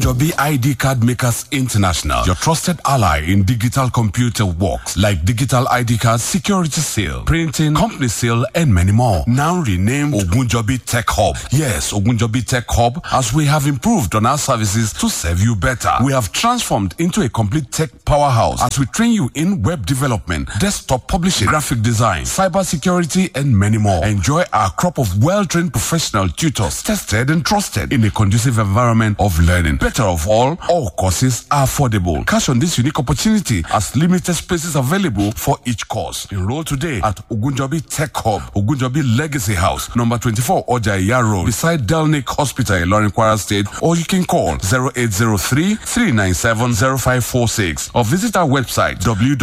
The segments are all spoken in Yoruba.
Ogunjobi ID Card Makers International, your trusted ally in digital computer works like digital ID cards, security seal, printing, company seal, and many more. Now renamed Ogunjobi Tech Hub. Yes, Ogunjobi Tech Hub, as we have improved on our services to serve you better. We have transformed into a complete tech powerhouse as we train you in web development, desktop publishing, graphic design, cyber security, and many more. Enjoy our crop of well-trained professional tutors, tested and trusted in a conducive environment of learning. Better of all, all courses are affordable. Cash on this unique opportunity as limited spaces available for each course. Enroll today at Ogunjobi Tech Hub, Ogunjobi Legacy House, number 24 Ojaya Road, beside Delnick Hospital, Ilorin Kwara State, or you can call 0803 397 0546 or visit our website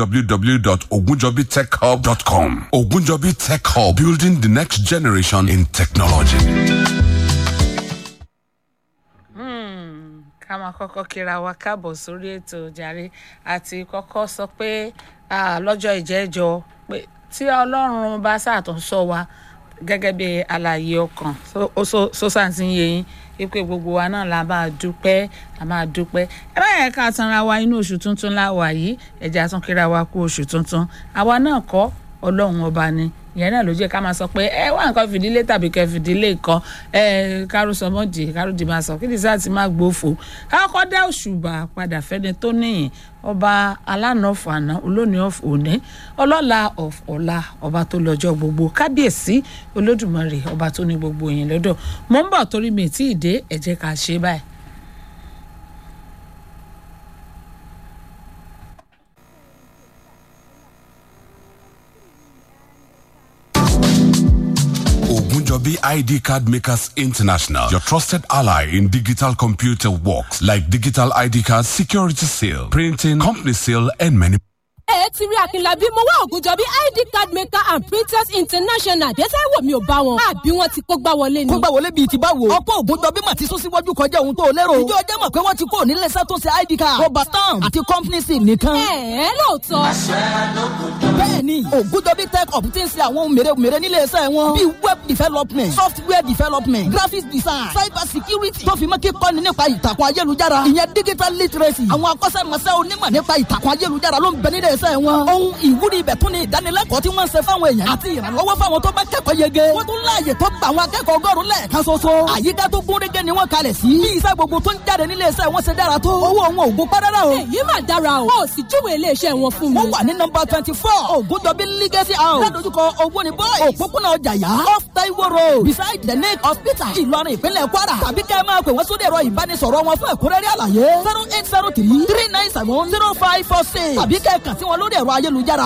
www.ogunjobitechhub.com. Ogunjobi Tech Hub, building the next generation in technology. ká máa kọ́kọ́ kíra wa káàbọ̀ sórí ètò jàre àti kọ́kọ́ sọ pé ah, lọ́jọ́ ìjẹ́jọ́ pé tí ọlọ́run bá ṣàtúnṣọ wa gẹ́gẹ́ bí àlàyé ọkàn sọ́sà ti ń yé yín wípé gbogbo wa náà la máa dúpẹ́ la máa dúpẹ́ ẹ bá yẹn ká tanra wa inú oṣù tuntun la wà yìí ẹ̀jẹ̀ tún kíra wa kú oṣù tuntun àwa náà kọ́ ọlọ́run ọba ni ìyẹn náà ló jẹ́ ká máa sọ pé ẹ wá nǹkan fìdílé tàbí kẹ fìdílé kan ẹ kárò sọmọdì kárò dì máa sọ kí ni sáà ti máa gbófo káàkọ́ dá òṣùbà padà fẹ́ni tó níyìn ọba alánà fànà olónìí of òní ọlọ́la of ọ̀la ọba tó lọ́jọ́ gbogbo kábíyèsí olódùmarè ọba tó ní gbogbo yìí lọ́dọ̀ mò ń bọ̀ torí mi tí ì dé ẹ jẹ́ ká ṣe báyìí. Ogunjobi ID Card Makers International, your trusted ally in digital computer works like digital ID cards, security seal, printing, company seal, and many ẹ ti rí akínlábí mo wá ògùnjọ́bí id card maker and printers international dẹ́sẹ̀ wò mí ò bá wọn àbí wọn ti kó gbá wọlé ni. kó gbà wọlé bíi ti báwo. ọ̀pọ̀ ògùnjọ́bí mà ti sún síwájú kọjá ohun tó o lérò. ìjọ ọjọ́ mọ̀ pé wọ́n ti kó níléeṣẹ́ tó ṣe id card. rọba stamp àti company sim nìkan. ẹ ẹ lóòótọ́. bẹ́ẹ̀ni ògùnjọ́bí tech up ti ń ṣe àwọn ohun mèremère níléeṣẹ́ wọn. bíi web development software development graphics design cyber security tó fi mọ́ kíkọ́ni nípa ìtàkùn ayélujára. ìyẹn digital literacy. àwọn akọ́ṣẹ́mọṣẹ́ onímọ̀ nípa ìtàkùn ayélujára ló ń bẹ nílé iṣẹ́ wọn. ohun ìwúrí ibẹ̀ tún ni ìdánilẹ́kọ̀ọ́ tí wọ́n ń ṣe fáwọn èèyàn àti ìrànlọ́wọ́ fáwọn tó bá kẹ́kọ̀ọ́ yege. wọ́n tún láàyè tó gba àwọn akẹ́kọ̀ọ́ ọgọ́rùn lẹ́ẹ̀kan ṣoṣo. àyíká tó gún régé ni wọ́n kalẹ̀ sí. bí iṣẹ́ gbogbo tó ń jáde nílé iṣẹ́ wọn ṣe dára tó. owó wọn ò gún pẹ́rẹ́rẹ́ o. èyí mà dára o. ó sì júwèé iléeṣẹ́ wọn fún mi. wọ́n wà ní nọmba twenty four ògùndọ̀bí legacy house. ládojúkọ owó ni boys. òpópónà ọjàyà off taiwo road beside the lake hospital. ìlọrin ìpínlẹ̀ kwara. tàbí kẹ́ ẹ máa pè wọ́n sórí ẹ̀rọ ìbánisọ̀rọ̀ wọn fún ẹ̀kúnrẹ́rẹ́ àlàyé. zero eight zero three three nine seven zero five four six. tàbí kẹ́ ẹ kàn sí wọn lórí ẹ̀rọ ayélujára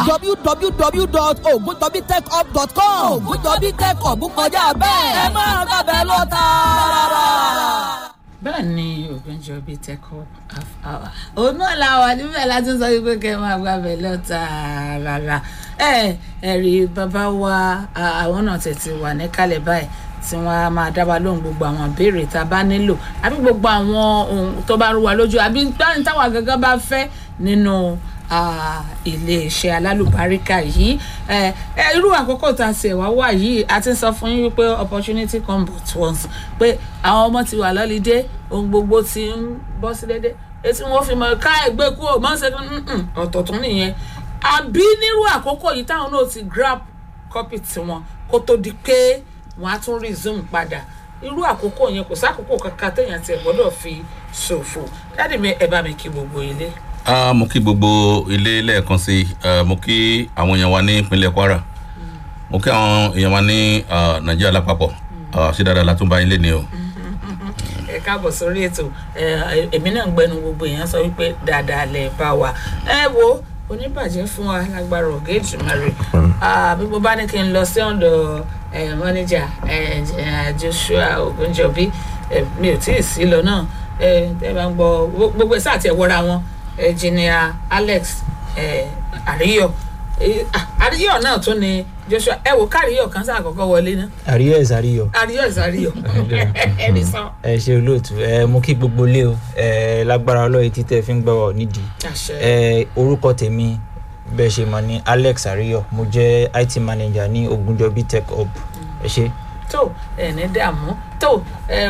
www.ogundobitechhub.com. ògùndọ̀bí tech hub kọjá bẹ́ẹ̀. ẹ máa gbàgbẹ́ lọ tààrà. bẹ́ẹ̀ ni Ògúnjọ́bí tech hub half hour òun náà la wà níbẹ̀ láti sọ wípé kẹ́ ẹ máa gbàgbẹ́ lọ tààrà ẹ ẹ rí bàbá wa àwọn náà tètè wà níkàlẹ̀ báyìí tí wọ́n á máa dá wa lóhùn gbogbo àwọn ìbéèrè tá a bá nílò àbí gbogbo àwọn ohun tó bá rú wa lójú àbí táwa gangan bá fẹ́ nínú iléeṣẹ́ alálùbáríkà yìí irú àkókò tá a ṣe wá wà yìí a ti sọ fún yín wípé opportunity come but once pé àwọn ọmọ ti wà lọ́lídé ohun gbogbo ti ń bọ́ sí dédé etí wọn fi mọ ká ẹgbẹ́ kú ò mọ́ ṣe ọ̀tọ̀tún nìyẹn àbí nírú àkókò yìí táwọn náà ti grab copy tiwọn kó tó di pé wọn á tún resume padà irú àkókò yẹn kò sákòókò kankan téèyàn ti gbọ́dọ̀ fi ṣòfò dáàdì mi ẹ bá mi kí gbogbo ilé. Uh, mo kí gbogbo ilé lẹ́ẹ̀kan sí uh, mo kí àwọn èèyàn wa ní ìpínlẹ̀ Kwara mo kí àwọn èèyàn wa ní Nàìjíríà lápapọ̀ ṣé dáadáa la tún bá yín lé ní o. ẹ káàbọ̀ sórí ètò èmi náà ń gbẹnu gbogbo èèyàn sọ wípé dáadáa lẹ bá wa ẹ wo oníbàjẹ́ fún wa lágbára ọ̀gá ìjùmọ̀rẹ́ bí mo bá ní kí n lọ sí ọ̀dọ̀ mọ́níjà Joshua Ògúnjọ́bí mi ò tí ì sí lọ náà ẹ bá ń gbọ́ gbogbo ẹ̀ sáà tiẹ̀ wọra wọn engineer alex àríyọ àríyọ náà tún ni joshua ẹ wò káríyọ kan sáà kọ́kọ́ wọlé ná. àríyọ ẹ̀ sàríyọ. àríyọ ẹ̀ sàríyọ ẹni sọ. ẹ ṣe olóòtú ẹ mú kí gbogbo lé o ẹ lágbára ọlọ́yin títẹ̀ fi ń gbọ́ ọ nídìí. ẹ orúkọ tèmi bẹ́ẹ̀ ṣe mọ̀ ní alex àríyọ mo jẹ́ it manager ní ogunjọbi tech hub ẹ ṣe. tó ẹ ní dààmú tó ẹ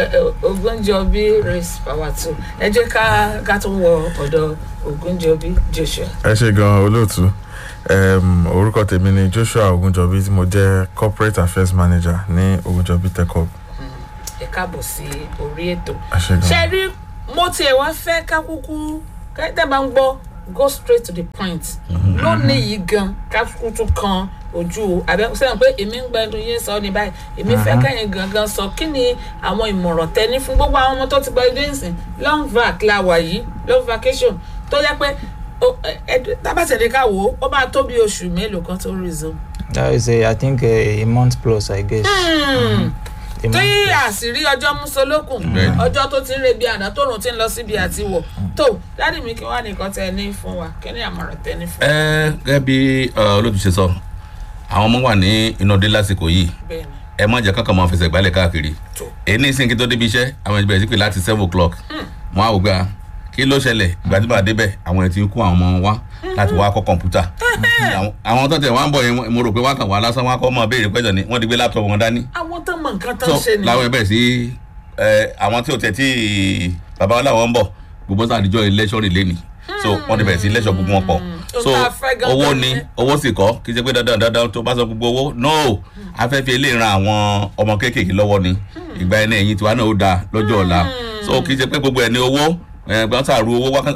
Ògúnjọbí race power two ẹ jẹ́ ká ká tún wọ ọ̀dọ̀ Ògúnjọbí Joshua. ẹ ṣe gan olóòtú um, orúkọ tèmi ni joshua ogunjọbi tí mo jẹ corporate affairs manager ní ogunjọbi techhub ẹ káàbọ̀ sí orí ètò. ẹ ṣe gan. ṣe rí mo tiẹ̀ wá fẹ́ ká kúkú kẹ́tẹ́ bá ń gbọ́ go straight to the point lónìí yìí gan ká kúkú tún kan ojú abẹ́ sẹ́yìn pé èmi ń gbẹ́dùn yín sọ ní báyìí èmi fẹ́ kẹ́yìn gangan sọ kí ni àwọn ìmọ̀ràn tẹ́ni fún gbogbo àwọn ọmọ tó ti gba ilé ìsìn long vac la wà yìí long vacation tó jẹ́ pé ó- ẹ- ẹ- tábàtẹ̀lé ká wò ó ó máa tó bí oṣù mélòó kan tó resume. that is a i think a, a month plus i guess. Hmm a month tí plus. àṣírí ọjọ́ músolókùn Bẹ́ẹ̀ni. ọjọ́ tó ti ń rebi àná tóòrùn ti ń lọ síbi àti wọ̀ tó dáàdì mi kí wàá nìkan tẹ ní fún wa kí ni àmọ̀ràn tẹ ní fún wa. ẹ gẹ́gẹ́ bí uh, olóòtú ṣe sọ àwọn ọmọ wà ní inú ọdẹ lásìkò yìí bẹ́ẹ̀ni ẹ má jẹ́ kankan máa fẹsẹ̀ gbálẹ̀ káàkiri tó èyí ní ìsìnkí tó débi iṣẹ́ àwọn ìbẹ̀rẹ̀ sí pé láti seven o'clock wọn á wò pé ah, kí ló ṣẹlẹ̀ ìgbà tí bá débẹ̀ àwọn ẹ̀ ti ń kó àwọn ọmọ wa láti wá kọ́ kọ̀ǹpútà Àwọn- àwọn tó tẹ̀ wá ń bọ̀ yẹn mo rò pé wọ́n kàn wá lásán wọn á kọ́ mọ́ béèrè pẹ́jọ ni wọ́n ti gbé láptọ̀pù wọn dání àwọn tó mọ nǹkan tó so ń ṣe ni làwọn ẹ̀ bẹ̀rẹ̀ sí ẹ, àwọn tí ò tẹ̀ tí bàbá wọn làwọn ń bọ̀ gbogbo sàdíjọ́ election rè lẹ́nìí so wọ́n ti bẹ̀rẹ̀ sí lẹ́sọ̀ gbogbo wọn pọ̀ so Ohun tá a fẹ́ gangan owó ni nìyẹn. owó sì kọ́ kì í ṣe pé dandan dandan tó bá sọ gbogbo owó no afẹ́fẹ́ lè ran àwọn ọmọ kéékèèké lọ́wọ́ ni ìgbà ẹni ẹ̀yìn tiwa náà ó da lọ́jọ́ ọ̀la so kì í ṣe pé gbogbo ẹni owó gbọ́n sàrú owó wákàn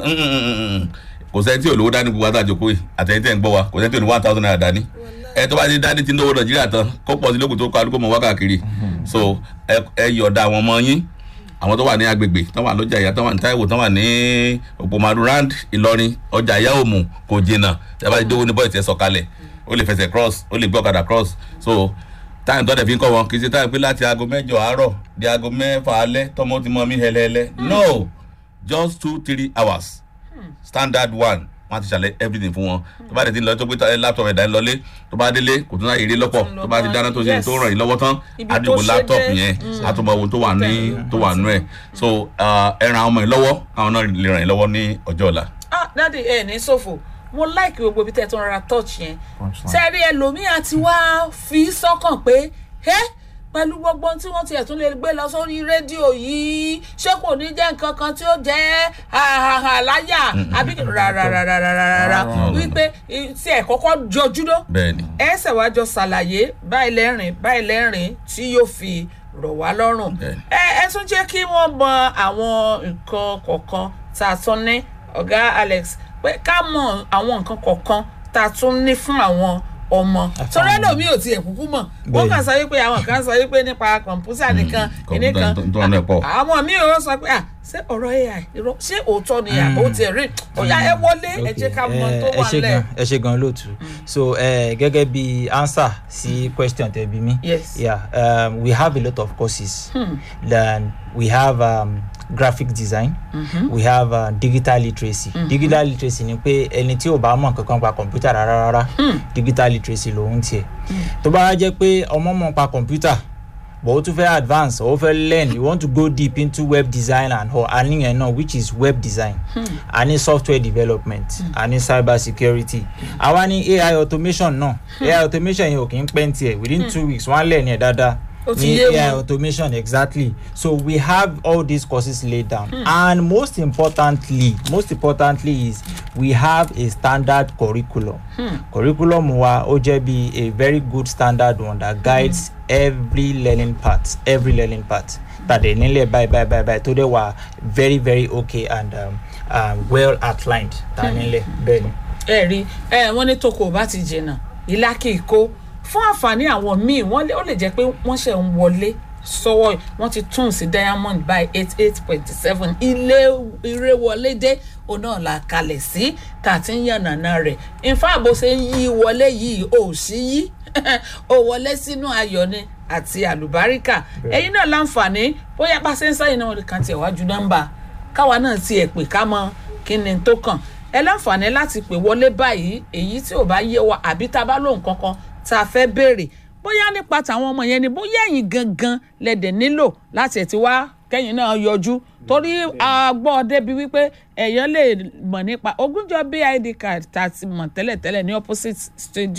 kò sẹ́ni tí ò lówó dání gbogbo àtàjòkó yìí àtẹ̀yìn tẹ̀ ń gbọ́ wa kò sẹ́ni tí ò ní one thousand naira dání ẹ tó bá ti dání tí ń lówó nàìjíríà tán kó pọ̀ sí lókun tó kọ́ alúkó mọ̀ wákàkiri so ẹ ẹ yọ̀ọ̀da àwọn ọmọ yín àwọn tó wà ní agbègbè tó wà lọ́jà ìyá tó wà ní táìwò tó wà ní òpómàdù rand ìlọrin ọjà ìyá òmù kò jìnnà tí a bá ti dówó ní bọ́ọ̀tì ẹ̀ sọ̀kalẹ̀ ó lè fẹsẹ̀ cross ó lè gbé ọ̀kadà cross so táyà tó dẹ̀ fi ń kọ́ wọn kì í ṣe táyà pé láti aago mẹ́jọ àárọ̀ di aago mẹ́fà alẹ́ tọmọ ti mọ mí hẹlẹ́hẹlẹ́ no just two three hours standard one wọn ti ṣàlẹ everything fún wọn tó bá dé ti lọ tó gbé ta- laptop ẹ̀dá ń lọlé tó bá délé kò tún náà èrè lọ́pọ̀ tó bá ti dáná tó ṣe Yes. tó ràn yín lọ́wọ́ tán Ibi á tó dìbò ṣe laptop dé. yẹn Mm. á tún mọ ohun tó wà ní tó wà nú ẹ̀ so uh, ẹ ràn àwọn ọmọ yìí lọ́wọ́ káwọn náà lè ràn yín lọ́wọ́ ní ọjọ́ ọ̀la. ah dáàdì ẹ ní ṣòfò mo láìkí gbogbo ibi tẹ́ ẹ tó ń ra touch yẹn sẹ́ẹ̀rí ẹlòmíà ti wá fi sọ́kàn pé ẹ́ pẹ̀lú gbogbo ohun tí wọ́n tiẹ̀ tún lè gbé lọ sórí rédíò yìí ṣé kò ní jẹ́ nǹkan kan tí ó jẹ́ àhàhà láyà àbí rárárárárárá wípé i- tí ẹ̀ kọ́kọ́ jọjú ló bẹ́ẹ̀ni ẹ ṣèwájọ ṣàlàyé báyìí lẹ́rìn báyìí lẹ́rìn tí yóò fi rọ̀ wá lọ́rùn Bẹ́ẹ̀ni. ẹ ẹ tún jẹ́ kí wọ́n mọ àwọn nǹkan kọ̀ọ̀kan tá a tún ní ọ̀gá alex pé ká mọ àwọn nǹkan kọ̀ọ̀kan tá a tún ní fún àwọn ọmọ torí ẹlòmíì ò tiẹ̀ kúkú mọ̀ wọ́n Bẹ́ẹ̀ni. kàn sọ wípé àwọn kan sọ wípé nípa kọ̀ǹpútà nìkan kọ̀ǹpútà nìkan tó- tó wà náà pọ̀. àwọn míì ò sọ pé à ṣé ọ̀rọ̀ ai irọ́ ṣé òótọ́ ni àbó tiẹ̀ rí ọ̀yà ẹ wọlé ẹ jẹ́ ká mọ tó ẹ wà ṣe lẹ̀. gan ẹ ṣe gan lóòtú so uh, gẹ́gẹ́ bí answer sí question tẹ̀ bí mi Yes. yeah um, we have a lot of courses then we have um, graphic design we have uh, digital literacy digital literacy ni pé ẹni tí ò bá mọ̀ kankan pa kọ̀ǹpútà rárá rárá digital literacy lòun tiẹ̀ tó bá jẹ́ pé ọmọ mọ̀ pa kọ̀ǹpútà but o tún fẹ́ advance or o fẹ́ learn you want to go deep into web design and all àní yẹn náà which is web design àní software development àní cyber security àwa ní ai automation náà ai automation yẹn ò kì í pẹ́ ní tiẹ̀ within two weeks wọ́n á lẹ̀ ní ẹ̀ dáadáa Ó ti ní yé ai wọn. automation exactly so we have all these courses laid down and most importantly most importantly is we have a standard curriculum curriculum wa ó jẹ́ bí a very good standard one that guides every learning part every learning part tàdé nílẹ̀ báyìí báyìí báyìí báyìí tó dẹ̀ wà very very okay and um, um, well outlined tà nílẹ̀ bẹ́ẹ̀ ni. ẹ rí ẹ wọn ní toko ò bá ti jìnnà ìlà kì í kó fún àǹfààní àwọn míì wọn lé ó lè jẹ pé wọn ṣe ń wọlé sọwọ wọn ti tún sí diamond by eight eight point seven ilé ire wọlé dé òun náà la kalẹ̀ sí tá a ti ń yànnàná rẹ̀ nfa bó ṣe ń yí wọlé yìí ò sí yí ó wọlé sínú ayọ̀ ni àti àlùbáríkà ẹ̀yin náà láǹfààní bóyá bá ṣe ń sáyìn náà wọn kàn tiẹ̀ wájú nọ́mbà káwa náà tiẹ̀ pè ká mọ kí ni tó kàn ẹ láǹfààní láti pè wọlé báyìí èyí tí ò bá yé wa àbí tá a bá lóhùn kankan tá a fẹ́ béèrè bóyá nípa tàwọn ọmọ yẹn ni bóyá ẹ̀yin gangan lẹ́dẹ̀ nílò láti ẹ̀ ti wá kẹ́yìn náà yọjú torí a gbọ́ débi wípé èèyàn lè mọ̀ nípa ogúnjọ́ bid card tá a ti mọ̀ tẹ́lẹ̀tẹ́lẹ̀ ní opposite stadium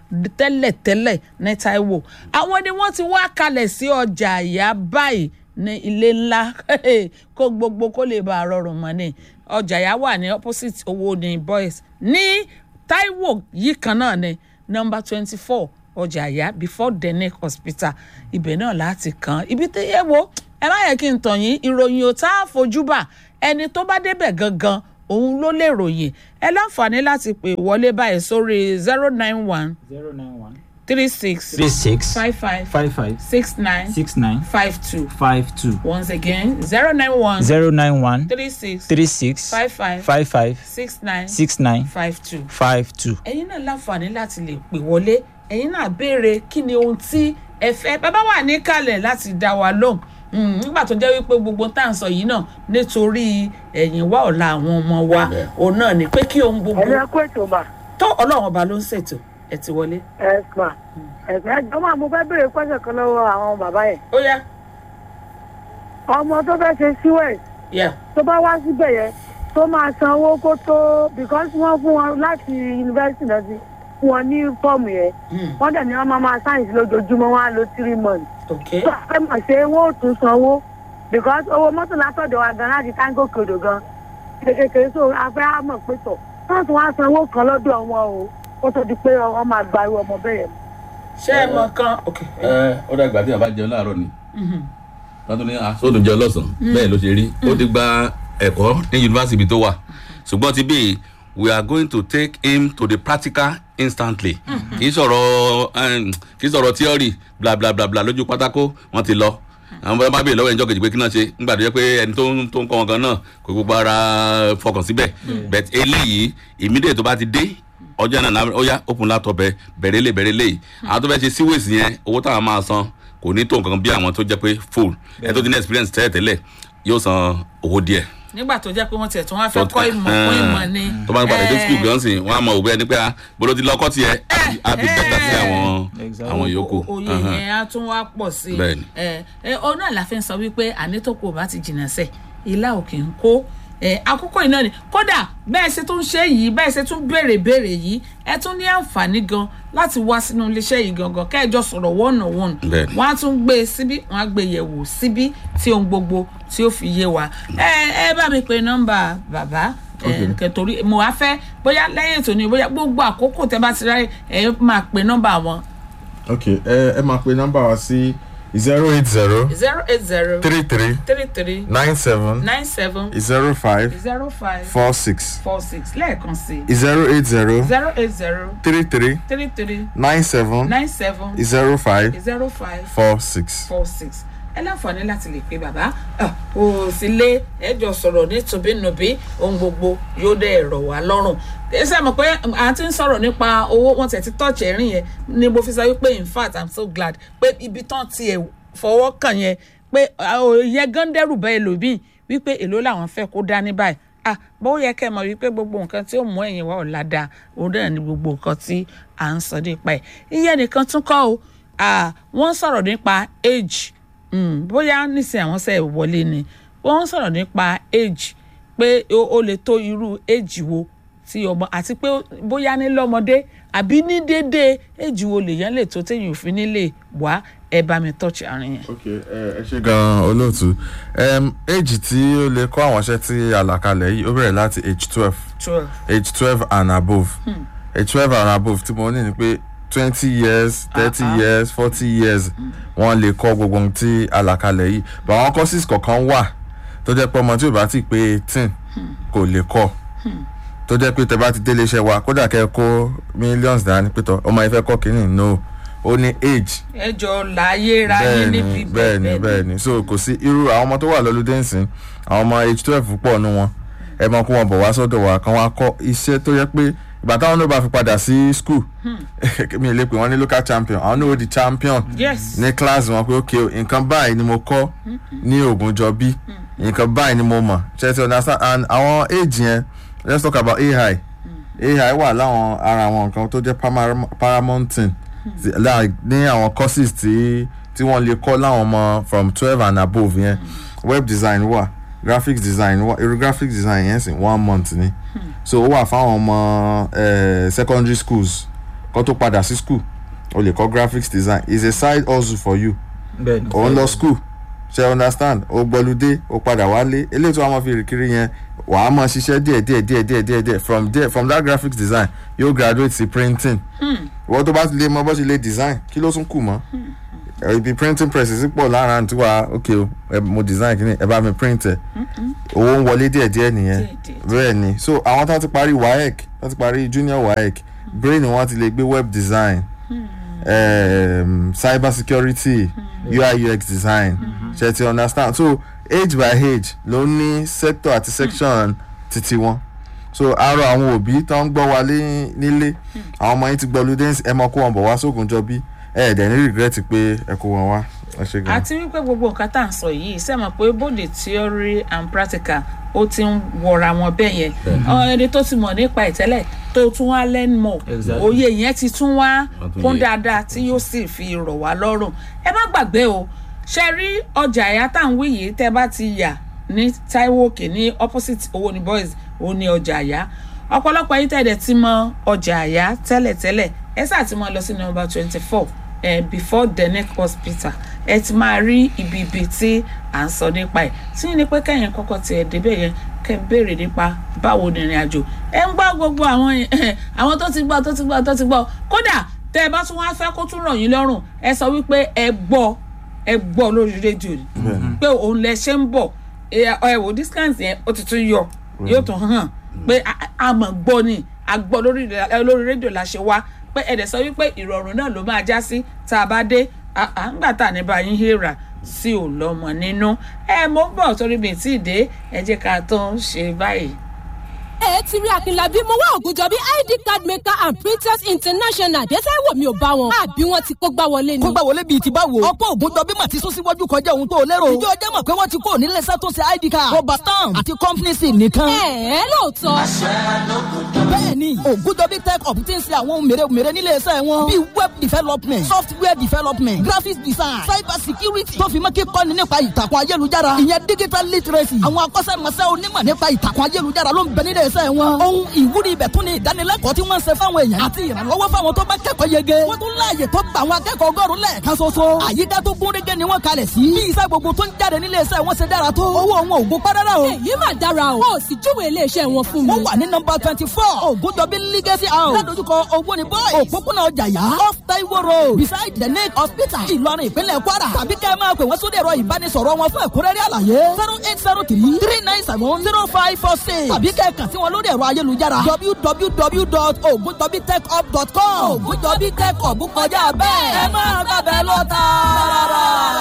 tẹ́lẹ̀tẹ́lẹ̀ ní taiwo àwọn ni wọ́n ti wá kalẹ̀ sí ọjà àyà báyìí ní ilé ńlá kó gbogbo kó lè bá a rọrùn mọ́ ni ọjà àyà wà ní opposite owó ní boys ní taiwo yìí kan náà ni number twenty four ọjà àyà before denic hospital ibẹ̀ náà láti kàn ibi tí yẹ wo ẹ má yẹ kí n tàn yín ìròyìn ò tá a fojú bà ẹni tó bá débẹ̀ gangan òun ló lè ròyìn ẹ láǹfààní láti pè wọlé báyìí sórí zero nine one zero nine one three six three six five five five five six nine six nine five two five two once again zero nine one zero nine one three six three six five five five five six nine six nine five two. five two. ẹ̀yin náà láǹfààní láti lè pè wọlé ẹ̀yin náà béèrè kí ni ohun tí ẹ fẹ́ bàbá wà níkàlẹ̀ láti dá wa lóhùn Mm, nígbà tó jẹ́ wípé gbogbo tá à ń sọ yìí náà nítorí ẹ̀yìn wá ọ̀la àwọn ọmọ wa òun náà ni pé kí ohun gbogbo ẹ̀rọ ẹ̀kọ́ ètò mà tó ọlọ́run ọba ló ń ṣètò ẹ̀ ti wọlé. ẹ̀sùn ẹ̀sùn ẹ̀jọ̀ máa mo fẹ́ béèrè pẹ́sẹ̀ kan lọ́wọ́ àwọn bàbá yẹn ó yá ọmọ tó fẹ́ ṣe síwẹ̀ yá tó bá wá síbẹ̀ yẹn tó máa san owó kó tó because wọ́n fún wọn láti yunifásitì náà sí fún wọn ní fọ́ọ̀mù yẹn wọ́n dẹ̀ ní wọ́n máa máa sáyẹ̀nsì lójoojúmọ́ wọn á lo three months ok tó a fẹ́ mọ̀ ṣe wọ́n ò tún sanwó because owó mọ́tò látọ̀dọ̀ wa gan láti táńgò kòdò gan kékeré so a fẹ́ á mọ̀ pé tọ̀ wọ́n tún wá sanwó kan lọ́dọ̀ wọn o kó tó di pé wọ́n máa gba irú ọmọ bẹ́ẹ̀ yẹn. ṣé ẹ mọ kan ok ẹ ó dàgbà tí bàbá jẹun láàárọ̀ ni wọ́n tún ní asóòdùn jẹun lọ́sàn-án bẹ́ẹ̀ ló ṣe rí ó ti gba ẹ̀kọ́ ní yunifásitì tó wà ṣùgbọ́n ti bí we are going to take him to the practical instantly kì í sọ̀rọ̀ um, kì í sọ̀rọ̀ theory bla bla bla bla lójú pátákó wọ́n ti lọ àwọn bá bá bèèrè lọ́wọ́ ẹ̀ńjọ́ kejì pé kí náà ṣe nígbà tó yẹ pé ẹni tó ń tó ń kọ́ wọn kan náà kò gbogbo ara fọkàn síbẹ̀ but eléyìí immediate tó bá ti dé ọjọ́ náà náà ó yá open laptop ẹ bẹ̀rẹ̀ lè bẹ̀rẹ̀ lè àwọn tó fẹ́ ṣe síwèsì yẹn owó táwọn máa san kò ní tó nǹkan bí àwọn tó jẹ́ pé full ẹ tó ti ní experience tẹ́lẹ̀ tẹ́lẹ̀ yóò san owó díẹ̀ nígbà tó jẹ́ pé wọ́n tiẹ̀ tún wá fẹ́ kọ́ ìmọ̀ kún ìmọ̀ ni tó bá ń padà dé school gan sìn wọn á mọ òwe ẹni pé a bolo ti lọkọ tiẹ á fi bẹ́tà sí àwọn Exactly. àwọn yòókù. òye yẹn á tún wá pọ̀ sí i Bẹ́ẹ̀ni. ẹ ẹ ọ náà la fi ń sọ wípé ànítòkò bá ti jìnnà sẹ̀ ilá òkè ń kó ẹ àkókò iná ni kódà bẹ́ẹ̀ ṣe tún ṣe yìí bẹ́ẹ̀ ṣe tún béèrè béèrè yìí ẹ tún ní àǹfààní gan láti wá sínú iléeṣẹ́ yìí gangan kẹ́ẹ̀jọ sọ̀rọ̀ one on one Bẹ́ẹ̀ni. wọ́n á tún gbé e síbí wọ́n á gbé e yẹ̀wò síbí tí ohun gbogbo tí ó fi yé wa ẹ ẹ bá mi pe nọ́mbà bàbá ẹ kẹtòrí mo wá fẹ́ bóyá lẹ́yìn ètò ni bóyá gbogbo àkókò tẹ́ bá ti ráyè ẹ máa pe nọ́mbà wọn ok ẹ ẹ máa pe nọ́mbà wa sí zero eight zero zero eight zero three three three three nine seven nine seven zero five zero five four six four six lẹ́ẹ̀kan sí zero eight zero zero eight zero three three three three nine seven nine seven zero five zero five four six. four six ẹ láǹfààní láti lè pe bàbá Ah, ò sí lé ẹjọ sọ̀rọ̀ nítòbínúbí ohun gbogbo yóò dé ẹ̀rọ wá lọ́rùn ẹ ṣe mọ̀ pé à ń ti ń sọ̀rọ̀ nípa owó wọn tẹ̀ ti tọ́ọ̀chì ẹ̀rín yẹn ni mo fi sọ wípé in fact i'm so glad pé ibi tán tiẹ̀ fọwọ́ kàn yẹn pé òye gan dẹ́rù bẹ́ẹ̀ lòbí wípé èló làwọn fẹ́ kó dání báyìí ah bó yẹ kẹ́ ẹ mọ̀ wípé gbogbo nǹkan tí ó mú ẹ̀yìn wá ọ̀la da òun náà ni gbogbo nǹkan tí à ń sọ nípa ẹ̀ ìyẹn nìkan tún kọ́ o ah wọ́n sọ̀rọ̀ nípa age mm, bóyá nísìnyí àwọn sẹ́ wọlé ni wọ́n sọ̀rọ̀ nípa age pé ó ó lè tó irú age wo tí ọmọ àti pé bóyá ní lọ́mọdé àbí ní déédéé age wo lèèyàn lè tó téèyàn ò fi nílé wá ẹ bá mi tọ́jú àárín yẹn. ok ẹ ẹ ṣe gan olóòtú um, age tí ó lè kọ́ àwọn iṣẹ́ tí àlàkalẹ̀ yìí ó bẹ̀rẹ̀ láti age twelve twelve age twelve and above age twelve and above tí mo ní ni pé twenty years thirty Ah, ah. years forty years wọ́n lè kọ́ gbogbo ohun tí àlàkalẹ̀ yìí but àwọn courses kọ̀ọ̀kan wà tó jẹ́ pé ọmọ tí ò bá ti pé eighteen kò lè kọ́ tó jẹ́ pé tẹ bá ti délé iṣẹ́ wa kódà kẹ́ ẹ kó millions dání pé tọ́ ọmọ yẹn fẹ́ kọ́ kínní no ó ní age ẹ jọ láyé ráyé níbi bẹ́ẹ̀ni bẹ́ẹ̀ni bẹ́ẹ̀ni so kò sí irú àwọn ọmọ tó wà lọ́lùdé nsìn àwọn ọmọ age twelve pọ̀ nu wọn ẹ mọ kó wọn bọ̀ wá sọ́dọ̀ wa kan wá kọ́ iṣẹ́ tó yẹ pé ìgbà táwọn náà bá fi padà sí school mi ò lè pè wọ́n ní local champion àwọn náà ó di champion yes ní class wọn pé ok o, nǹkan báyìí ni mo kọ́ ní Ògúnjọbí nǹkan báyìí ni mo mọ̀ ṣe ti understand and àwọn age yẹn let's talk about AI AI wà láwọn ara àwọn nǹkan tó jẹ́ param- paramounting ti- like ní àwọn courses tí tí wọ́n lè kọ́ láwọn ọmọ from twelve and above yẹn web design wà graphics design wà irú graphics design yẹn sì one month ni so ó wà fáwọn ọmọ eh, secondary schools kó tó padà sí school o lè kọ́ graphics design is a side hustle for you bẹ́ẹ̀ ni. òun lọ school ṣe understand o gbọludé o padà wálé eléyìí tí wàá máa fi rìn kiri yẹn wàá máa ṣiṣẹ́ díẹ̀ díẹ̀ díẹ̀ díẹ̀ díẹ̀ díẹ̀ from there from that graphics design yóò graduate sí printing ìwọ́n tó bá ti lè mọ bó ṣe lè design kí ló tún kù mọ́ ẹ, ibi printing presses pọ̀ lára àti wà ok o ẹ, mo design kí ni ẹ bá mi print ẹ owó ń wọlé díẹ̀ díẹ̀ nìyẹn Díẹ̀, díẹ̀, bẹ́ẹ̀ ni so àwọn tó ti parí waec tó ti parí junior waec brain wọn ti lè gbé web design um, cyber security ui ux design ṣe ti understand so age by age ló ní sector àti section titi wọn so arọ àwọn òbí tó ń gbọ́ wa lé- nílé àwọn ọmọ yín ti gbọ́ ludens ẹ mọ kó wọn bọ̀ wá sóògùn jọ bí ẹ ẹ̀ dẹ̀ ní regret pé ẹ kó wọn wá ẹ ṣe gan. àti wípé gbogbo nǹkan tá à ń sọ yìí sẹ́mọ̀ pé bóde theory and practical ó ti ń wọra wọn bẹ́ẹ̀ yẹn Ọ, ẹni tó ti mọ̀ nípa ìtẹ́lẹ̀ tó tún wá learn more Exactly. òye yẹn ti tún wá Wọ́n tún kún yé. dáadáa tí yóò sì fi rọ̀ wá lọ́rùn ẹ má gbàgbé o ṣe rí ọjà ẹ̀yà tá à ń wí yìí tẹ́ bá ti yà ní Taiwo Òkè ní opposite owó ní boys ó ní ọjà àyà ọ̀pọ̀lọpọ̀ yìí tẹ̀lé ti mọ ọjà àyà tẹ́lẹ̀tẹ́lẹ̀ ẹ sáà ti mọ lọ sí nọ́mbà twenty four eh, before the neck hospital ẹ ti máa rí ibi ibi tí à ń sọ nípa ẹ̀ tí ní pé kẹ́yìn kọ́kọ́ tiẹ̀ débẹ̀ yẹn kẹ́ ẹ béèrè nípa báwo ni ìrìn àjò ẹ ń gbọ́ gbogbo àwọn yẹn- àwọn tó ti gbọ́ tó ti gbọ́ tó ti gbọ́ kódà tẹ́ ẹ bá tún wá fẹ́ kó tún ràn yín lọ́rùn ẹ sọ wípé ẹ gbọ́ ẹ gbọ́ lórí rédíò ni pé òun lẹ ṣe ń bọ̀ ẹ ẹ wò discount yẹn ó ti tún yọ yóò tún hàn pé a- a mọ̀ gbọ́ ni a gbọ́ lórí ẹ, lórí rédíò la ṣe wá pé ẹ̀dẹ̀ sọ wípé ìrọ̀rùn náà ló máa já sí tá a bá dé à- à ń gbà tá a ní bá yín hèrà sí ò lọ́mọ nínú ẹ mo ń bọ̀ torí mi tí ì dé ẹ jẹ́ ká tó ń ṣe báyìí. ẹ ti rí akínlábí mo wá ògùnjọ bí id card maker and printers international dẹ́sẹ̀ wò mí ò bá wọn àbí wọn ti kó gbá wọlé ni. kó gbà wọlé bíi ti báwo. ọ̀pọ̀ ògùnjọ bí màtí sún síwájú kọjá ohun tó lérò. ìjọ ọjọ́ mọ̀ pé wọ́n ti kó nílé iṣẹ́ tó ṣe id card. rọba stamp àti company sim nìkan. ẹ ẹ lóòótọ́ bẹ́ẹ̀ni ògùdọ́bí tech up ti ń ṣe àwọn ohun mèremère nílé iṣẹ́ wọn bíi web development software development graphics design cyber security tó fi mọ́ kíkọ́ni nípa ìtàkùn ayélujára ìyẹn digital literacy àwọn akọ́ṣẹ́mọṣẹ́ onímọ̀ nípa ìtàkùn ayélujára ló ń bẹ nílé iṣẹ́ wọn ohun ìwúrí ibẹ̀ tún ni ìdánilẹ́kọ̀ọ́ tí wọ́n ń ṣe fáwọn èèyàn àti ìrànlọ́wọ́ fáwọn tó bá kẹ́kọ̀ọ́ yege wọ́n tún láàyè tó gba àwọn akẹ́kọ̀ọ́ ọgọ́rùn lẹ́ẹ̀kan ṣoṣo àyíká tó gún régé ni wọ́n kalẹ̀ sí bí iṣẹ́ gbogbo tó ń jáde nílé iṣẹ́ wọn ṣe dára tó owó wọn ò gún pẹ́rẹ́rẹ́ o èyí mà dára o ó sì júwe iléeṣẹ́ wọn fún mi. wọ́n wà ní nọmba twenty four ògùndọ̀bí legacy house ládojúkọ owó ni boys òpópónà ọjà yá off taiwo road beside the lake hospital ìlọrin ìpínlẹ̀ kwara tàbí kẹ́ ẹ máa pè wọ́n sórí ẹ̀rọ ìbánisọ̀rọ̀ wọn fún ẹ̀kúnrẹ́rẹ́ àlàyé zero eight zero three three nine seven zero five four six tàbí kẹ́ ẹ kàn sí wọn lórí ẹ̀rọ ayélujára www.ogundobitechhub.com ògùndọ̀bí tech hub kọjá bẹ́ẹ̀ ẹ máa gbàbẹ́ lọ tààrà.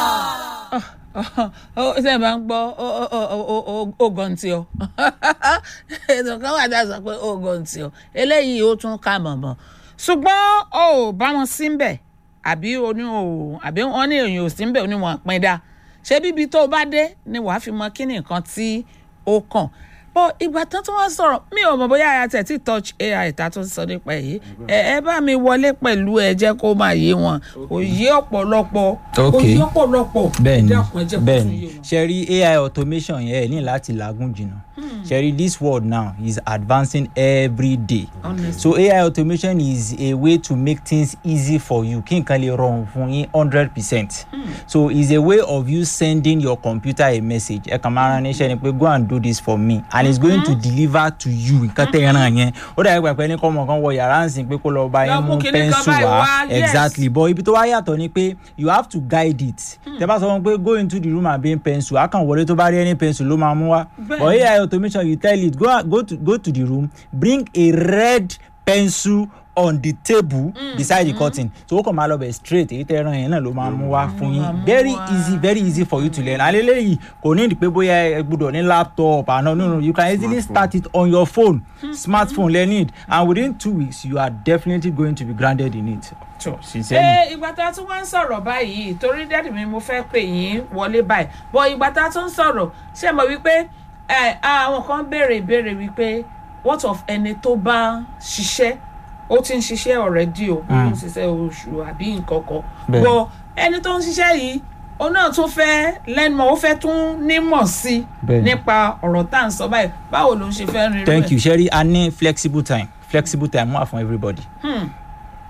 ó ṣe máa ń gbọ́ ògọ̀ǹtì ọ ètò kan wà tá a sọ pé ògọ̀ǹtì ọ eléyìí ó tún ká mọ̀mọ́ ṣùgbọ́n o ò bá wọn sí ń bẹ̀ àbí oní o àbí wọn ní èèyàn ò sí ń bẹ̀ oní wọn pín dá ṣé bíbi tó o bá dé ni wàá fi mọ kí ni nǹkan tí ó kàn bọ́ ìgbà tán tí wọ́n sọ̀rọ̀ mi ò mọ̀ bóyá àyà tẹ̀ tí touch ai ta tó ń sọ nípa èyí ẹ ẹ bá mi wọlé pẹ̀lú ẹ jẹ́ kó máa yé wọn kò yé ọ̀pọ̀lọpọ̀ kò Okay. yé ọ̀pọ̀lọpọ̀ bẹ́ẹ̀ni ẹ dákun, ẹ jẹ́ kó tún bẹ́ẹ̀ni yé wọn. ṣe rí ai automation yẹn ẹ ní láti làágùn jìnnà ṣe rí this world now is advancing every day Honestly. so ai automation is a way to make things easy for you kí nǹkan lè rọrùn fún yín hundred percent so it's a way of you sending your computer a message ẹ kàn máa rán níṣẹ́ ni pé go and do this for me and it's going to deliver to you nǹkan tẹ́ ẹ ràn yẹn ó dàbí pàpẹ́ ní kọ́mọ kan wọ yàrá ń sìn pé kó lọ bá Lọ yín mú mú kinní kan pẹ́ńsù báyìí wá wá, yes. exactly but ibi tó wá yàtọ̀ ni pé you have to guide it tẹ bá sọ wọn pé go into the room and bring pencil a kàn wọlé tó bá rí any pencil ló máa mú wá Bẹ́ẹ̀ni. but ai automation you tell it go go to go to the room bring a red pencil on the table mm, beside the curtain so ó kàn máa lọ bẹ̀ straight èyí tẹ́ ẹran yẹn náà ló máa mú wá fún máa yín mú very wá. easy very easy for you to learn and eléyìí kò ní ìdí pé bóyá ẹ gbúdọ̀ ní laptop àná no no you can easily start it on your phone smartphone learn it and within two weeks you are definitely going to be grounded in it. sincerely. ẹ ìgbà tá a tún wá ń sọ̀rọ̀ báyìí torí dádì mi mo fẹ́ pè yín wọlé báyìí bọ́ ìgbà tá a tún ń sọ̀rọ̀ ṣé mo wípé ẹ àwọn kan béèrè ìbéèrè wípé what of ẹni tó bá ṣiṣẹ́ ó ti ń ṣiṣẹ́ already o ó ń ṣiṣẹ́ oṣù àbí nǹkan kan Bẹ́ẹ̀. bọ́ ẹni tó ń ṣiṣẹ́ yìí òun náà tún fẹ́ lẹ́nu ó fẹ́ tún nímọ̀ sí i Bẹ́ẹ̀ ni. nípa ọ̀rọ̀ tá à ń sọ báyìí báwo ló ń ṣe fẹ́ rin irú thank ẹ̀? you sherry a ní flexible time flexible time wà fún everybody. Hmm.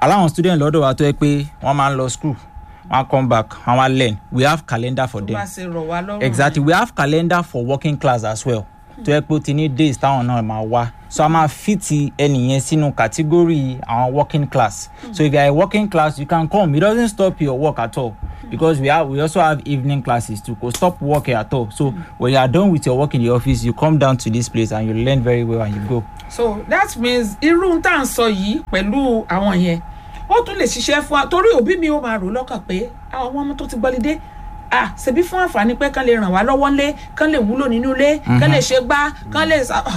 aláwọn student lọ́dọ̀ wa tó yẹ pé wọ́n máa ń lọ school wọ́n á come back wọ́n á learn we have calendar for tó them bá ṣe rọ̀ wá lọ́rùn exactly we have calendar for working class as well tó yẹ pé ó ti ní days táwọn náà máa wá so a máa fit ẹnìyẹn sínú category àwọn working class so if you are a working class you can come it doesn't stop your work at all because we have we also have evening classes too go stop work at all so when you are done with your work in the office you come down to this place and you learn very well and you go. so that means irú tá à ń sọ yìí pẹ̀lú àwọn yẹn ó tún lè ṣiṣẹ́ fún wa torí òbí mi ó máa rò lọ́kàn pé àwọn ọmọ tó ti gbọ́lidé ah ṣebí fún àǹfààní pé kán lè ràn wá lọ́wọ́ ńlé kán lè wúlò nínú ilé kán lè ṣe gbá kán lè sa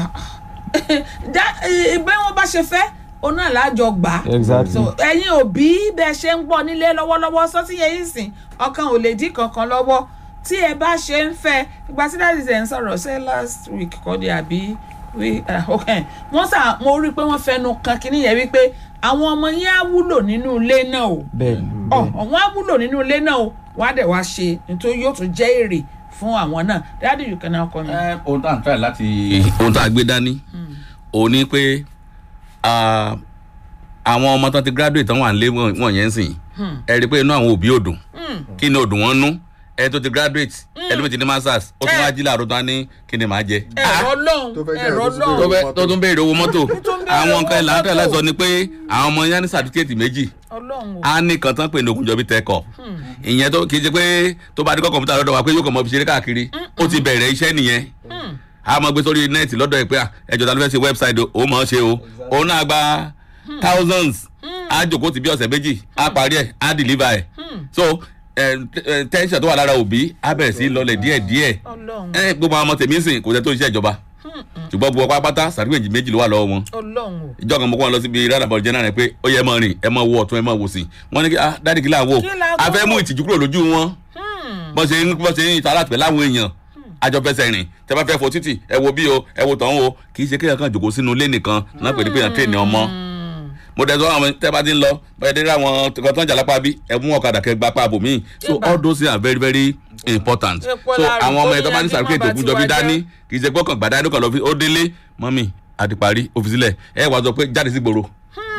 ìgbẹ́ wọn bá ṣe fẹ́ òun náà lájọ gbà á Exactly. so ẹ̀yin òbí bẹ́ẹ̀ ṣe ń gbọ́ nílé lọ́wọ́lọ́wọ́ sọ́tí yẹn yìí sìn ọkàn ò lè dín kankan lọ́wọ́ tí ẹ bá ṣe ń fẹ́ ìgbà tí dáàdì ṣe ń sọ̀rọ̀ ṣe last week kọ́ di àbí wí- ah, okay. wọ́n sà mo rí i pé wọ́n fẹnu kan kínní yẹn wípé àwọn ọmọ yẹn á wúlò nínú ilé náà o bẹ́ẹ̀ni ọ wọn á wúlò nínú ilé náà o wọn á dẹ̀ wá ṣe nítorí yóò tún jẹ́ èrè fún àwọn náà dáàdì you can now come in. ẹ ohun tá à ń try láti ohun tá a gbé dání òun ni pé ah, àwọn ọmọ tán ti graduate tán wà nílé wọn yẹn ń sìn ẹ rí i pé inú àwọn òbí ò dùn kí ni ò dùn wọ́n nú ẹ tó ti graduate ẹlòmíì ti ní masters ó tún wá jí láàárọ̀ tó wá ní kí ni màá jẹ ẹ̀rọ tó fẹ́ lọ́hùn jẹ́ ẹ̀rọ ìrẹsì tó tó lọ́hùn fẹ́- tó tún béèrè owó mọ́tò tún béèrè àwọn owó nǹkan ìlànà tẹ̀lé mọ́tò. sọ ni pé àwọn ọmọ yẹn ní certificate méjì ọlọ́run o a ní kan tán pé ní ogunjọbi tẹkọ ìyẹn tó kì í ṣe pé tó bá dé kọ́ kọ̀m̀pútà lọ́dọ̀ wa pé yóò kàn mọ́ fi ṣeré káàkiri ó ti bẹ̀rẹ̀ iṣẹ́ nìyẹn a máa gbé sórí nẹ́ẹ̀tì lọ́dọ̀ ẹ̀ pé à, ẹjọ́ ta ló fẹ́ ṣe wẹ́bsáìtì ó mọ̀ ọ́ ṣe o òun náà gba thousands á jòkó ti bí ọ̀sẹ̀ méjì á parí ẹ̀ á deliver ẹ̀ so eh, eh, tension tó wà lára òbí á bẹ̀rẹ̀ sí í lọlẹ̀ díẹ̀díẹ̀ ọlọ́run ẹ gbogbo àwọn ọmọ tèmi ń sìn kò sẹ́ tó ń ṣiṣẹ́ ìjọba ṣùgbọ́n gbogbo pátá sàdúgbèjì méjì ló wà lọ́wọ́ wọn ọlọ́run o ìjọ kan mo kọ́ wọn lọ síbi rádàbọ̀ jẹ́ náà rẹ̀ pé ó yẹ mọ́ rìn ẹ mọ́ wo ọ̀tún ẹ mọ́ wo sí wọ́n ní kí ah dáàdì kí là ń wò Kí là ń a fẹ́ wò? mú ìtìjú kúrò lójú wọn bọ́n ṣe ń bọ́n ṣe ń ìta láti pẹ̀ láwọn èèyàn àjọ fẹsẹ̀ rìn tẹ bá fẹ́ fo títì ẹ wo bí o ẹ wo tọ̀hún o kì í ṣe kéèyàn kan jòkó sínú ilé nìkan náà pè ní pé yàn tẹ̀ ní ọmọ mo dẹ̀ sọ àwọn tẹ́ bá ti ń lọ bẹ́ẹ̀ dé àwọn kan tó ń jà lápá bí ẹ mú ọ̀kadà kẹ gba pa bòmíì so Ìbà. all those things are very very important Epo so láàrú àwọn ọmọ tó ẹ̀ tó bá ní ní sàrúkè ẹbí má ìtòkùn bá jọbí tiwa dání jẹ́. kì í ṣe gbọ́kàn gbàdá ẹni kan lọ fi ó délé mọ́mì àti parí òfin sílẹ̀ ẹ wàá sọ pé jáde sí gbòòrò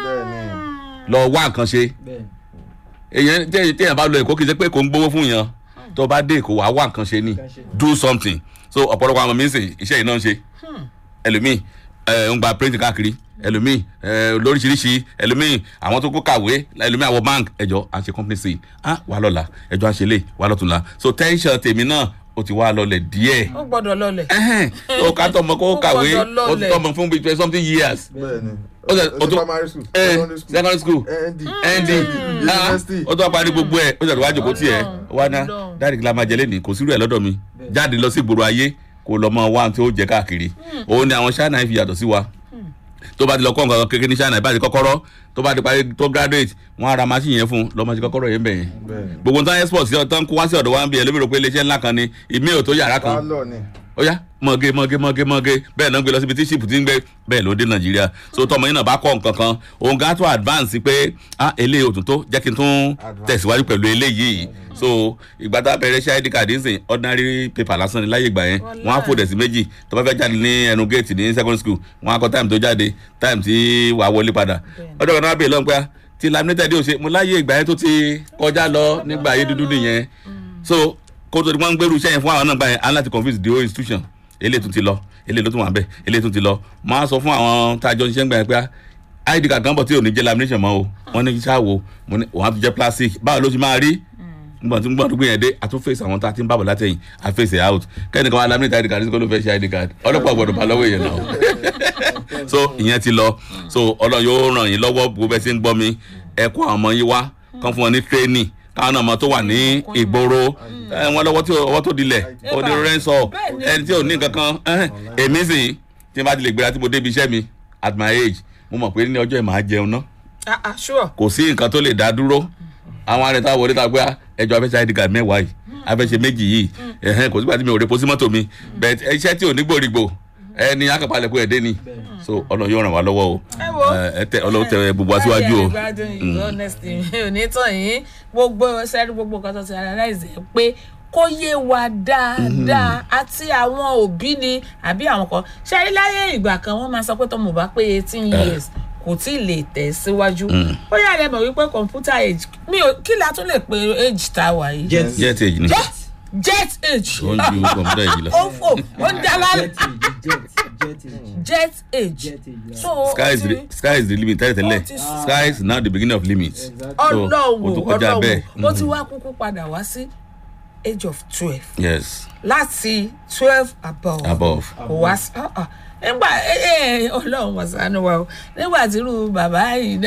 lọ wá nǹkan ṣe èèyàn téèyàn téèyàn bá lọ èkó kì í ṣe pé kò ń gbowó fún yàn tó bá dé èkó wàá wá nǹkan ṣe ni do something so ọ̀pọ̀lọpọ̀ àwọn mi ń sìn iṣẹ́ yìí náà ń ṣe ẹlòmíì ẹ ń gba print káàkiri ẹlòmíì ẹ lóríṣiríṣi ẹlòmíì àwọn tó kó kàwé ẹlòmíì àwọn bank ẹjọ à ń ṣe company sí ah wà lọ́la ẹjọ à ń ṣe lè wà lọ́tùnla so tension tèmi náà ó ti wá lọlẹ̀ díẹ̀ ó gbọ́dọ̀ lọlẹ̀ ẹhẹn ó ká tọmọ kó Ó kàwé gbọ́dọ̀ ó ti lọlẹ̀. tọmọ fún bíi twenty something years bẹ́ẹ̀ni ó ṣe- ó ó tún- primary school eh, secondary school secondary school nd nd university ó tó parí gbogbo ẹ ó ṣàtúwá jòkó tiẹ̀ wá ná Ọlọ́run. dáàdì kí la máa jẹ lẹ́nìí kò sírú ẹ̀ lọ́dọ̀ mi jáde lọ sí ìgboro ayé kò lọ mọ wá tí ó jẹ káàkiri òun ni àwọn China fi yàtọ̀ sí wa tó bá ti lọ kọ́ nǹkan kékeré ní China ìbá ti kọ́kọ́rọ́ tó bá ti parí tó graduate wọ́n á ra machine yẹn fún lọ́mọ ti kọ́kọ́rọ́ yẹn bẹ̀ yẹn bẹ́ẹ̀ni gbogbo nǹkan export sí ọ̀tán kó wá sí ọ̀dọ̀ wa ń bí ẹlẹ́mìíràn pé iléeṣẹ́ ńlá kan ni ìmí ò tó yàrá kan pálọ̀ ni ó yá mọ̀gé mọ̀gé mọ̀gé mọ̀gé bẹ́ẹ̀ náà gbé lọ síbi tí ṣìpù ti ń gbé bẹ́ẹ̀ ló dé nàìjíríà so tọmọ yín náà bá kọ́ nǹkan kan òun gan tó advance pé ah eléyìí ò tún tó jẹ́ kí n tún tẹ̀síwájú pẹ̀lú eléyìí so ìgbà tá a bẹ̀rẹ̀ ṣe id card ń sìn ordinary paper lásán ni láyé ìgbà yẹn wọ́n á fòdẹ̀ sí méjì tó bá fẹ́ jáde ní ẹnu gate ní secondary school wọ́n á kọ time tó jáde time tí wàá wọlé padà ọjọ́ kan náà bèèrè lọ́n pé ah, ti laminated ò ṣe mo láyé ìgbà yẹn tó ti kọjá lọ nígbà ayé dúdú nìyẹn so kó tó di wọn ń gbèrú iṣẹ́ yẹn fún àwọn náà gbà yẹn á láti confuse the whole institution eléyìí tún ti lọ eléyìí ló tún wà bẹ́ẹ̀ eléyìí tún ti lọ máa sọ fún àwọn tá a jọ ṣiṣẹ́ ń gbà yẹn pé ah, id card kan bọ̀ tí ò ní jẹ́ lamination mọ́ o wọ́n ní ṣáàwó mo ní òun á tún jẹ́ plastic báwo ló ṣe máa rí nígbà tí nígbà tó gbé yẹn dé a tún face àwọn tá a ti ń bàbọ̀ látẹ̀yìn a face it out kẹ́nìkan wa laminate id card sí kó ló fẹ́ ṣe id card ọlọ́pàá gbọ́dọ̀ bá lọ́wọ́ èèyàn náà so ìyẹn ti lọ so ọlọ́run yóò ràn yín lọ́wọ́ bó bẹ́ẹ̀ sí ń gbọ́ mi ẹ kó àwọn ọmọ yín wá kán fún wọn ní training káwọn náà mọ tó wà ní ìgboro ẹ wọn lọ́wọ́ tí ọwọ́ tó dilẹ̀ òní rẹ́ńsọ̀ ẹni tí ò ní nǹkan kan ẹhẹ́n, èmi sì tí n bá ti lè gbéra tí mo débi iṣẹ́ mi at my age mo mọ̀ pé ní ọjọ́ ẹ̀ máa jẹun náà ah ah sure kò sí nǹkan tó lè dá dúró àwọn arìnrìn wọlé ta pé ẹjọ́ afẹ́ṣẹ́ id card mẹ́wàá yìí afẹ́ṣẹ́ méjì yìí ẹ̀hẹ́n kò sígbà tí mi ò repo sí mọ́tò mi but iṣẹ́ tí ò ní gbòrìgbò ẹni akọ̀palẹ̀ kó ẹ̀ dé ni so ọlọ́run yóò ràn wá lọ́wọ́ o ẹ wo ẹ tẹ ọlọ́run tẹ gbogbo aṣíwájú o Báyìí àgbàdùn yìí honestly mi ò ní tàn yín gbogbo sẹ́rí gbogbo nǹkan tó ti analyze ẹ̀ pé kó yé wa dáadáa àti àwọn òbí ni àbí àwọn kan ṣẹ́rí láyé ìgbà kan wọ́n máa sọ pé tọmọ bá pé eighteen years kò tí ì lè tẹ̀ síwájú bóyá ẹ mọ̀ wípé computer age mi ò kí la tún lè pe age tá a wà yìí. jet jet age ni jet jet age ó ń ju kọ̀m̀pútà yìí lọ. ó ń fò ó ń dáná jet age so sky is ó the ti- sky is the limit tẹ́lẹ̀ tẹ́lẹ̀ Ó ti sùn. sky is now the beginning of limit. So, ọlọ́wọ́ ó tún kọjá ọlọ́wọ́ bẹ́ẹ̀. ó ti wá kúkú padà wá sí age of twelve yes láti twelve above above. kò wá sí ah, ah. nígbà ẹ ẹ ọlọ́run wọ̀sánú wa o nígbà tí irú bàbá yìí náà